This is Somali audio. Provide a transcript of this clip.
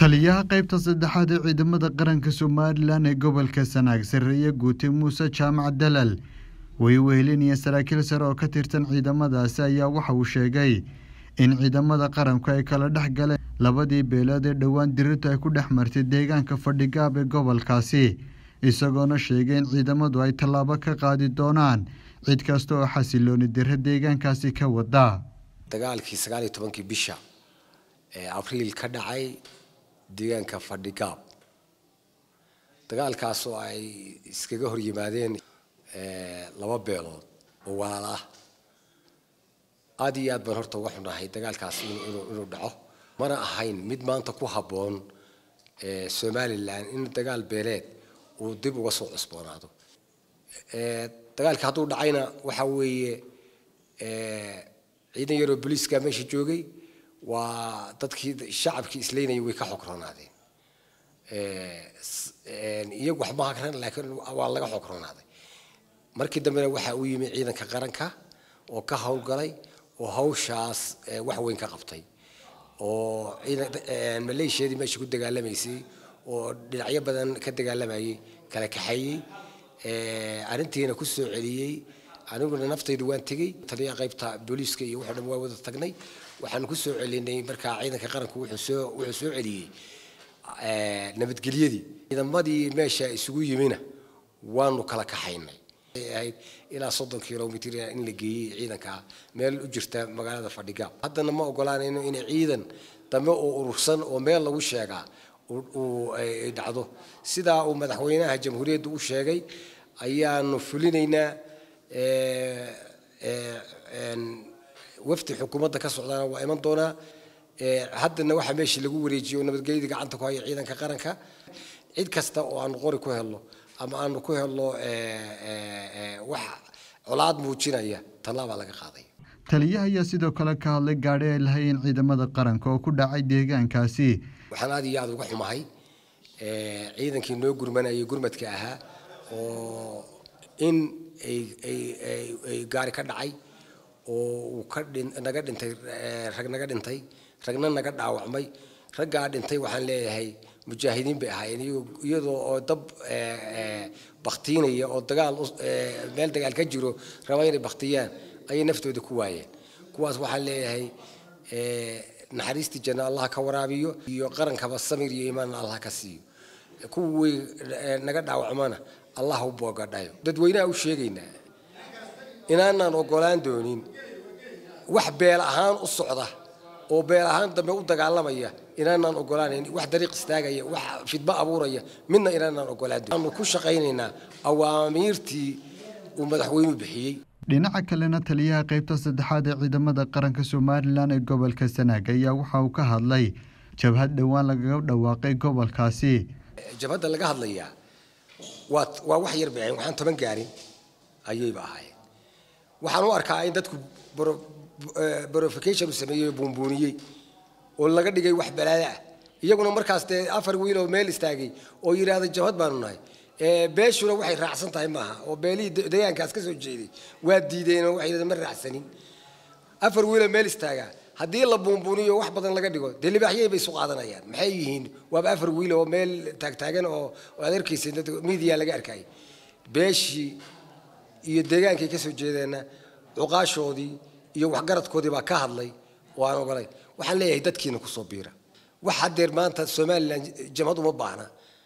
taliyaha qaybta saddexaad ee ciidamada qaranka somalilan ee gobolka sanaag sarreeye guute muuse jaamac dalal way wehelinaya saraakiil sare oo ka tirsan ciidamadaasi ayaa waxa uu sheegay in ciidamada qaranku ay kala dhex galeen labadii beelood ee dhowaan dirirtu ay ku dhex martay deegaanka fadhigaab ee gobolkaasi isagoona sheegay in ciidamadu ay tallaabo ka qaadi doonaan cid kasta oo xasilooni diro deegaankaasi ka wada dagaalkii sagaal iyo tobankii bisha ee abriil ka dhacay deegaanka fadhigaab dagaalkaas oo ay iskaga hor yimaadeen laba beelood oo walaal ah aada iyo aad baan horta uga xunahay dagaalkaas inuu dhaco mana ahayn mid maanta ku habboon somalilan in dagaal beeleed uu dib uga soo cusboonaado dagaalka hadduu dhacayna waxa weeye ciidan yaroo booliiska meesha joogay waa dadkii shacabkii isleynayay way ka xogronaadeen iyagu wax ma hakran laakiin waa laga xogroonaday markii dambena waxa uu yimi ciidanka qaranka oo ka howlgalay oo hawshaas wax weyn ka qabtay oo maleeshiyadii meesha ku dagaalamaysay oo dhinacyo badan ka dagaalamayay kala kaxeeyey arrintiina ku soo celiyey aniguna naftaydu waan tegey taliya qaybta booliiska iyo wuxuu dhan waa wada tagnay waxaan ku soo celinay markaa ciidanka qaranku wuxuu soo wuxuu soo celiyey nabadgelyadii ciidamadii meesha isugu yimina waanu kala kaxaynay ahayd ilaa soddon kilomitr in la geeyey ciidanka meel u jirta magaalada fadhigaab haddana ma ogolaanayno in ciidan dambe oo urursan oo meel lagu sheegaa uu dhacdo sidaa uu madaxweynaha jamhuuriyadda u sheegay ayaanu fulinaynaa wafdi xukuumadda ka socdaana waa iman doonaa haddana waxaa meesha lagu wareejiyey oo nabadgelyadii gacanta ku haya ciidanka qaranka cid kasta oo aanu qori ku helno ama aanu ku helno wax colaad muujinaya tallaabaa laga qaaday taliyaha ayaa sidoo kale ka hadlay gaadhi ay lahayeen ciidamada qaranka oo ku dhacay deegaankaasi waxaan aad iyo aada uga xumahay ciidankii noo gurmanayay gurmadka ahaa oo in ay gaari ka dhacay oo uu ka naga dhintay rag naga dhintay ragna naga dhaawacmay raggaa dhintay waxaan leeyahay mujaahidiin bay ahaayeen iyadoo oo dab baktiinaya oo dagaal meel dagaal ka jiro raba inay baktiyaan ayay naftooda ku waayeen kuwaas waxaan leeyahay naxariistii janna allah ka waraabiyo iyo qarankaba samir iyo iimaanna allah ka siiyo kuwii naga dhaawacmana allah u boogadhayo dadweynaha u sheegaynaa inaanaan ogolaan doonin wax beel ahaan u socda oo beel ahaan dambe u dagaalamaya inaanaan ogolaanayn wax dariiq istaagaya wax fidmo abuuraya midna inaanaan ogolaan doonin aanu ku shaqaynaynaa awaamiirtii uu madaxweynuhu bixiyey dhinaca kalena taliyaha qaybta saddexaad ee ciidamada qaranka somalilan ee gobolka sanaag ayaa waxa uu ka hadlay jabhad dhowaan lagaga dhawaaqay gobolkaasi jabhadda laga hadlayaa waa waa wax yar bay ahayn waxaan toban gaarin ayayba ahaayeen waxaan u arkaa in dadku borofication u sameeyey oo buunbuuniyey oo laga dhigay wax balaada ah iyaguna markaas dee afar wiil oo meel istaagay oo yidhaahda jabhad baanu nahay beeshuna waxay raacsan tahay maaha oo beelihii deegaankaas ka soo jeeday waa diideen oo waxay yidhahdeen ma raacsanin afar wiiloo meel istaagaa haddii la buunbuuniyo wax badan laga dhigo dee libaaxyay bay isu qaadanayaan maxay yihiin waaba afar wiil oo meel taagtaagan oo aad arkaysa media laga arkayay beeshii iyo deegaankay ka soo jeedeenna cuqaashoodii iyo waxgaradkoodii baa ka hadlay oo aan ogolay waxaan leeyahay dadkiina kusoo biira wax haddeer maanta somalilan jamhad uma baahna